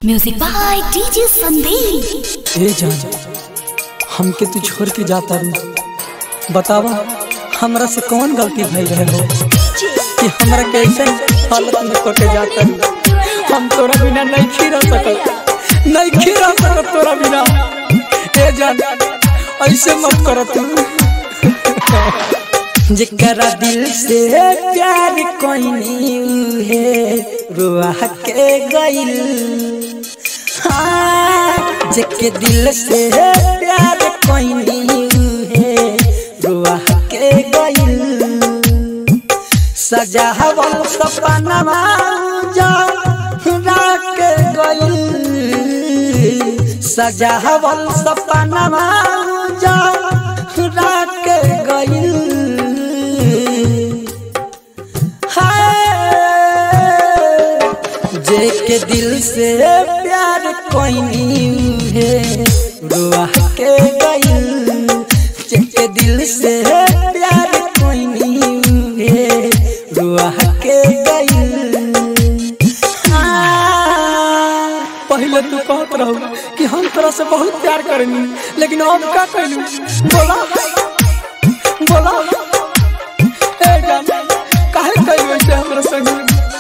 music by DJ Sandeep ए जान हमके तू छोड़ के जाता रू बतावा हमरा से कौन गलती भई रहे हो कि हमरा कैसे हालत में कोटे जाता रू हम तोरा बिना नहीं खीरा सकत नहीं खीरा सकत तोरा बिना ए जान ऐसे मत कर तू जिकरा दिल से प्यार कोई नहीं है रुआ के गइल हाँ, जेके दिल से प्यार कोई नहीं है रुआ के गइल सजावल सपनवा जा के गइल सजावल सपनवा जा के गइल हाय जेके दिल से प्यार कोई नहीं है रुआ के गइल जेके दिल से प्यार कोई नहीं है रुआ के गइल हाँ, पहले तू कहत रहू कि हम तोरा से बहुत प्यार करेनी लेकिन अब का कहलू बोला बोला ए जान काहे कहलू ऐसे हमरा संग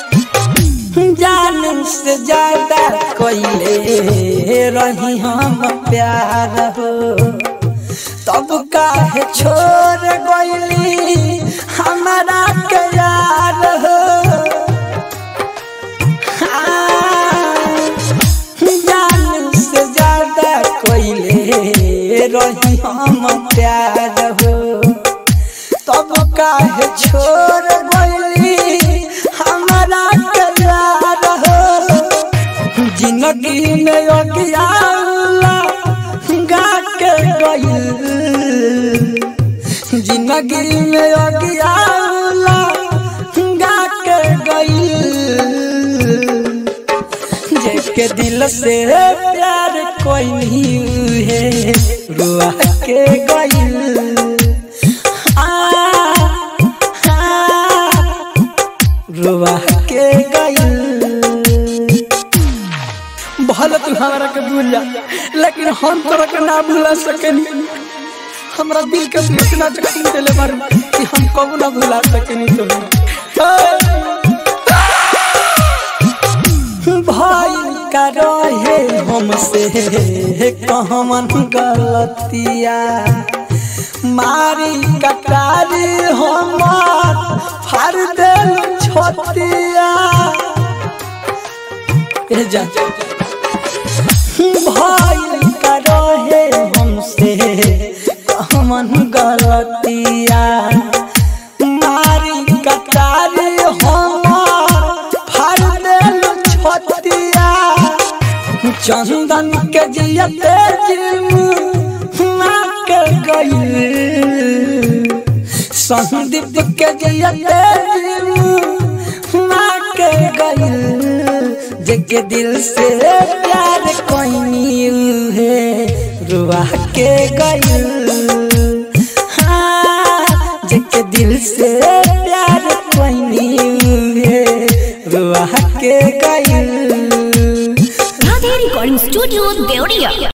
जान से ज्यादा कोइले रही हम प्यार हो तब काहे छोड़ गइली हमारा के यार हो हाँ, जान से ज्यादा कोइले रही हम प्यार हो तब काहे छोड़ गइली हमारा करार हो जिंदगी में अगियाला गा के गइल जिंदगी में अगियाला गा के गइल जेके दिल से प्यार कोई नहीं है रुआ के गइल आ, आ, रुआ के गइल भले तू हमरा के भूल जा लेकिन हम तोरा के ना भूला सकेनी हमरा दिल के तू इतना जख्म देले बारू कि हम कबू ना भुला सकेनी तुम्हें भाई का रहे हमसे कहमन गलतिया मारी कटारी हमार फाड़ देल छतिया ए जा भाई का रहे हमसे कहमन गलतिया मारी कटारी हमार फाड़ देल छतिया चंदन के जियते जिम के गइल संदीप के जियते जिम के गइल जेके दिल से प्यार कोई नहीं है रुआ के गइल हाँ, जेके दिल से प्यार कोई नहीं है रुआ के गइल राधे रिकॉर्डिंग स्टूडियो देवरिया